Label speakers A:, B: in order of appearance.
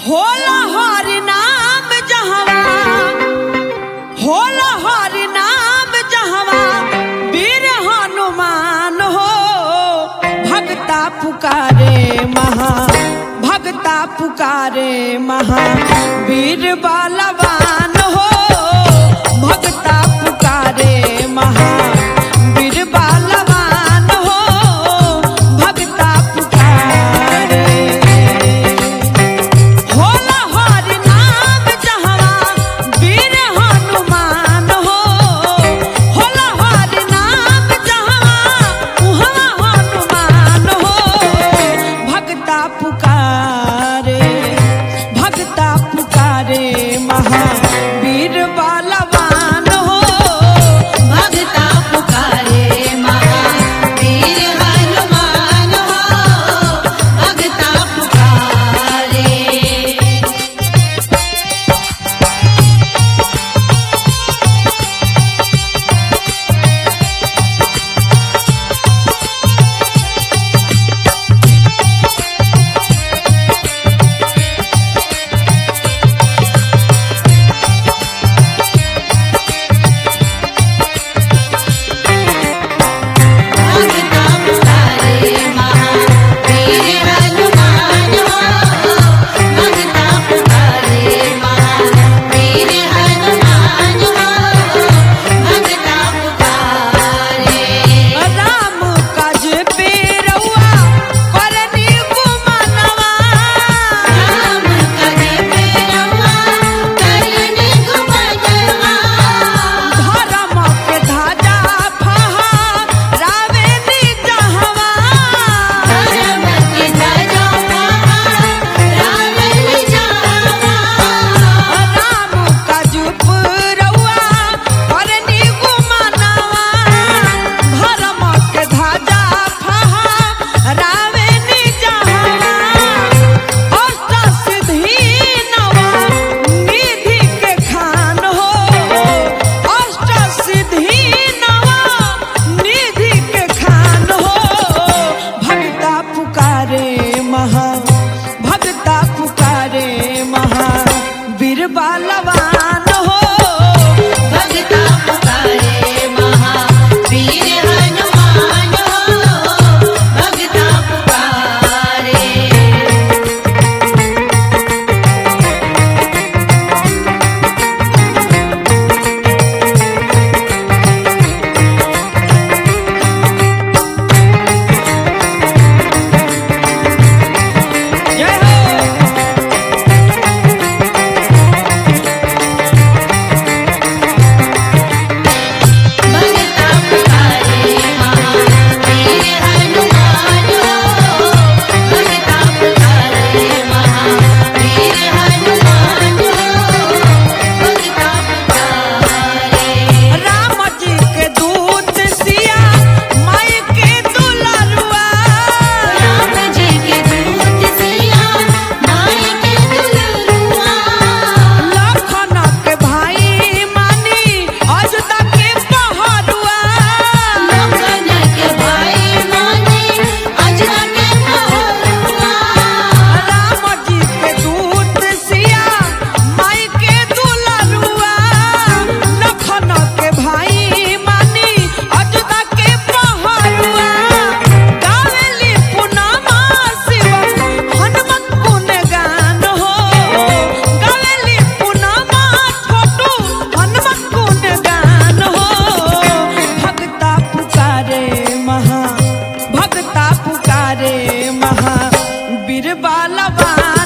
A: होला हर नाम जहवा होला हर नाम जहवा वीर हनुमान हो भक्ता पुकारे महा भक्ता पुकारे महा वीर बलवान हो भक्ता पुकारे महा वीर बलवान हो भक्ता पुकारे होला हर नाम जहवा वीर हनुमान हो होला हर नाम जहवा उहवा हनुमान हो भक्ता पुकारे भक्ता पुकारे महावीर बलवान हो
B: भगता पुकारे महावीर हनुमान हो भगता पुकारे भगता पुकारे महावीर हनुमान हो भगता पुकारे महावीर हनुमान हो भगता पुकारे
A: राम काज पे रउआ करनी गुमानवा
B: राम कने पेरवा करने गुमनवा
A: धर्म के धाजा फहा रावे नी जहवा
B: धर्म के धजवा रावण जावा
A: राम काज पे रउआ करनी गुमानवा धर्म के धाजा फहा रावे नी जहवा अष्ट सिद्धि नवा निधि के खान हो अष्ट सिद्धि नवा निधि के खान हो भक्ता पुकारे महा भक्ता पुकारे महा वीर बलवान हो
B: भगता पुकारे महावीर हनुमान हो भगता पुकारे
A: जय हो
B: भगता पुकारे महावीर हनुमान हो भगता पुकारे महावीर हनुमान हो भगता पुकारे
A: राम जी के दूत सिया माई के दुलरुआ
B: राम जी के दूत सिया माई के दुलरुआ
A: लखन के भाई मानी अजदा के पहरुआ
B: लखन के भाई माने अजरा के पहरुआ
A: राम जी के दूत सिया माई के दुलरुआ लखन के भाई मानी अजदा के पहरुआ गावेली पुनमा शिव हनुमत गुण गान हो गावेली पुनमा छोटू हनुमत गुण गान हो भक्ता पुकारे महा भक्ता पुकारे महा बीर बलवान